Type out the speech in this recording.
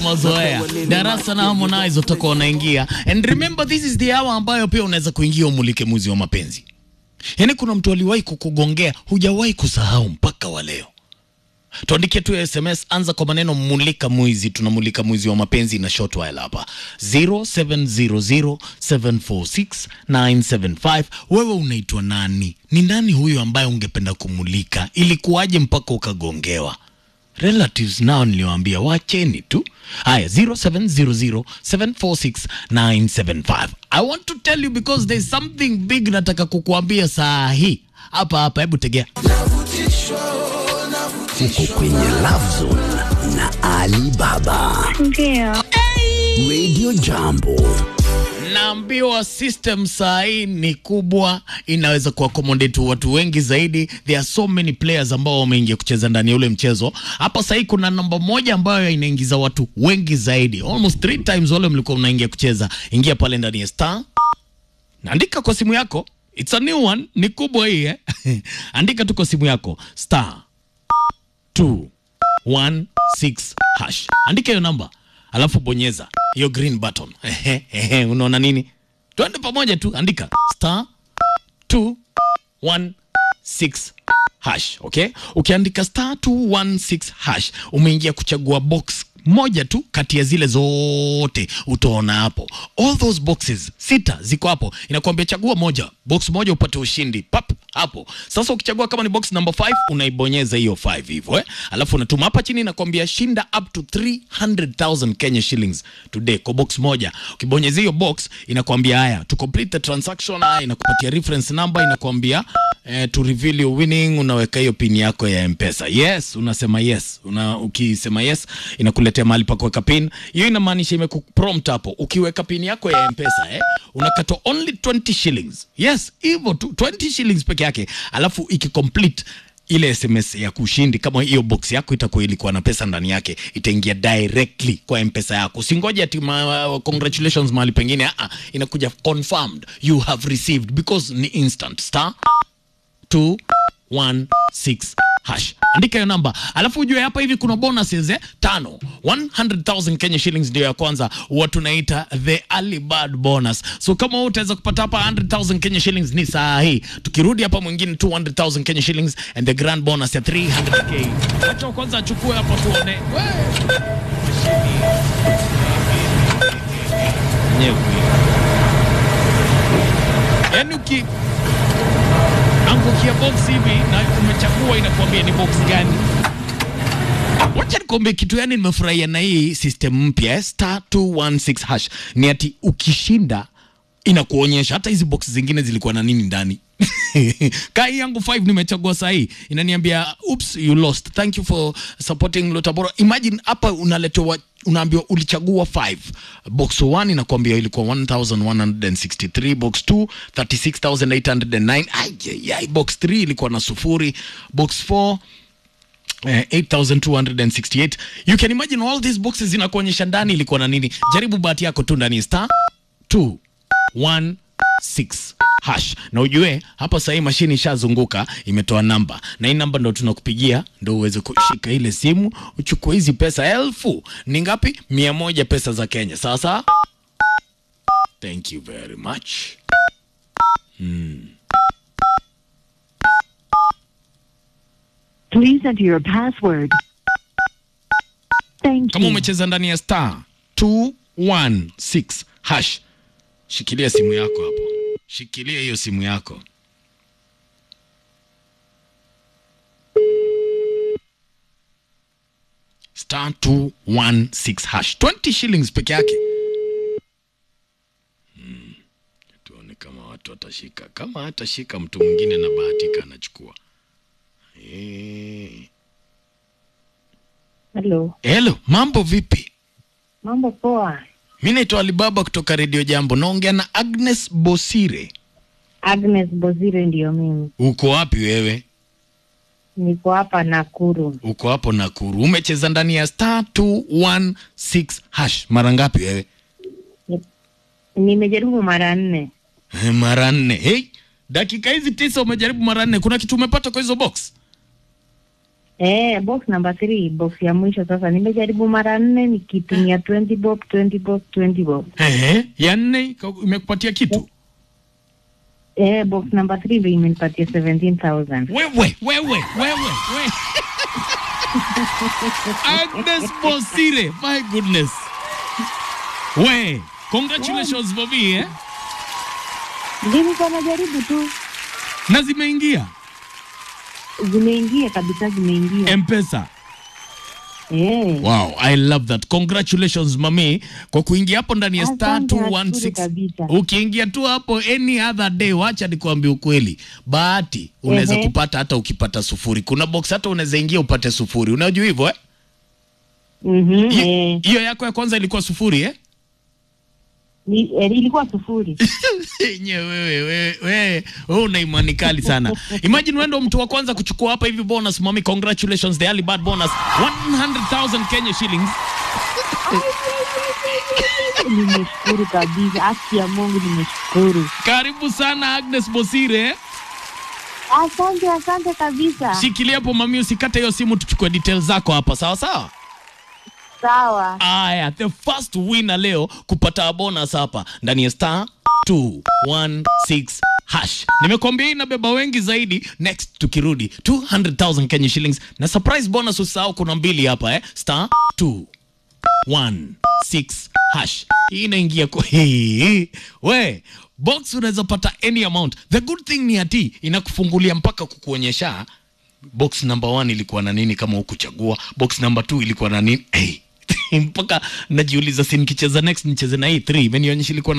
mazoea darasa na Harmonize utakuwa unaingia, and remember this is the hour ambayo pia unaweza kuingia umulike mwizi wa mapenzi. Yaani kuna mtu aliwahi kukugongea, hujawahi kusahau mpaka wa leo. Tuandikie tu SMS, anza kwa maneno mulika mwizi. Tunamulika mwizi wa mapenzi na short while hapa 0700746975. Wewe unaitwa nani? Ni nani huyo ambaye ungependa kumulika? Ilikuwaje mpaka ukagongewa? relatives nao niliwaambia wacheni tu. Haya, 0700746975. I want to tell you because there's something big nataka kukuambia saa hii hapa hapa. Hebu tegea. Uko kwenye Love Zone na Ali Baba. Ndio. Radio Jambo. Naambiwa system saa hii ni kubwa, inaweza kuaccommodate watu wengi zaidi. There are so many players ambao wameingia kucheza ndani ya ule mchezo. Hapa saa hii kuna namba moja ambayo inaingiza watu wengi zaidi, almost three times wale mlikuwa mnaingia kucheza. Ingia pale ndani ya star, naandika kwa simu yako, it's a new one, ni kubwa hii eh? Andika tu kwa simu yako star 216 hash, andika hiyo namba alafu bonyeza hiyo green button. Ehe, ehe, unaona nini? Twende pamoja tu, andika star 216 hash. Okay, ukiandika star 216 hash umeingia kuchagua box moja tu kati ya zile zote utaona hapo, all those boxes sita ziko hapo, inakuambia chagua moja, box moja upate ushindi pap hapo. Sasa ukichagua kama ni box number 5 unaibonyeza hiyo 5 hivyo eh, alafu unatuma hapa chini, inakwambia shinda up to 300,000 Kenya shillings today kwa box moja. Ukibonyeza hiyo box inakwambia haya to complete the transaction, haya inakupatia reference number, inakwambia eh, to reveal your winning, unaweka hiyo pin yako ya M-Pesa. Yes, unasema yes. Una, ukisema yes inakuletea mahali pa kuweka pin. Hiyo inamaanisha imekuprompt hapo. Ukiweka pin yako ya M-Pesa eh, unakata only 20 shillings. Yes, hivyo tu 20 shillings peke yake. Alafu ikicomplete ile SMS ya kushindi, kama hiyo box yako itakuwa ilikuwa na pesa ndani yake, itaingia directly kwa M-Pesa yako. Usingoje ati ma, congratulations mahali pengine. Ah, inakuja confirmed you have received because ni instant star 216 hash. Andika hiyo namba, alafu ujue hapa hivi kuna bonuses eh, tano 100,000 Kenya shillings ndio ya kwanza, huwa tunaita the early bird bonus. So kama wewe utaweza kupata hapa 100,000 Kenya shillings ni saa hii, tukirudi hapa mwingine 200,000 Kenya shillings and the grand bonus ya 300k. Acha kwanza achukue hapo tuone. We! Nyewe. Yaani uki angukia box hivi na umechagua inakuambia ni box gani. Wacha nikwambie kitu, yani nimefurahia na hii system mpya eh, star 216 hash. Ni ati ukishinda inakuonyesha hata hizi box zingine zilikuwa na nini ndani. Kai yangu 5 nimechagua saa hii inaniambia oops you lost. Thank you for supporting Lotabora. Imagine hapa unaletewa unaambiwa ulichagua 5 box 1 inakwambia ilikuwa 1163 box 2 36809 ai ai box 3 ilikuwa na sufuri box 4 Eh, 8268 you can imagine all these boxes zinakuonyesha ndani ilikuwa na nini jaribu bahati yako tu ndani star 216 hash na ujue hapa sahii mashini ishazunguka imetoa namba na hii namba ndo tunakupigia ndo uweze kushika ile simu uchukue hizi pesa elfu ni ngapi mia moja pesa za kenya sasa thank you very much Please enter your password. Thank kama you. umecheza ndani ya star 216 hash shikilia simu yako hapo shikilia hiyo simu yako star 216 hash 20 shillings peke yake Hmm. tuone kama watu watashika kama hatashika mtu mwingine na bahatika anachukua Eh. Hello. Hello, mambo vipi? Mambo poa. Mi naitwa Alibaba kutoka Redio Jambo, naongea na Agnes Bosire. Agnes Bozire ndio mimi. Uko wapi wewe? Niko hapa Nakuru. Uko hapo Nakuru. Umecheza ndani ya star 216 hash mara ngapi wewe? Nimejaribu mara nne. Eh, Mara nne. Hey, dakika hizi tisa umejaribu mara nne. Kuna kitu umepata kwa hizo box? Eh, box number three, box ya mwisho sasa. Nimejaribu mara nne nikitumia 20 bob, 20 bob, 20 bob. Ehe, ya nne ika- imekupatia kitu Eh, box number three ndio imenipatia 17,000. wewe wewe wewe we. Agnes Bosire my goodness we congratulations for me eh? Nilikuwa najaribu tu. na zimeingia Zimeingia kabisa zimeingia. mpesa Eh. wow i love that congratulations mami kwa kuingia hapo ndani ya star Asante, nashukuru 216 kabisa. ukiingia tu hapo any other day wacha nikwambie ukweli bahati unaweza Ehe. kupata hata ukipata sufuri kuna box hata unaweza ingia upate sufuri unajua hivyo eh? Mhm. Hi- Eh. hiyo yako ya kwanza ilikuwa sufuri eh? Ni, eh, ilikuwa sufuri. Nye wewe wewe wewe wewe una imani kali sana. Imagine wewe ndo mtu wa kwanza kuchukua hapa hivi bonus mami, congratulations the early bird bonus 100,000 Kenya shillings. nimeshukuru kabisa. Haki ya Mungu nimeshukuru. Karibu sana Agnes Bosire. Asante, asante kabisa. Shikilia hapo mami, usikate hiyo simu, tuchukue details zako hapa, sawa sawa. Sawa. Aya, the first winner leo kupata bonus hapa ndani ya star 216 hash. Nimekwambia hii inabeba wengi zaidi. Next tukirudi 200,000 Kenya shillings na surprise bonus, usahau kuna mbili hapa eh. Star 216 hash. Hii inaingia kwa hii. We, box unaweza pata any amount. The good thing ni ati inakufungulia mpaka kukuonyesha box number one ilikuwa na nini kama hukuchagua box number two ilikuwa na nini hey. mpaka najiuliza si nikicheza next nicheze na hii 3 imenionyesha ilikuwa na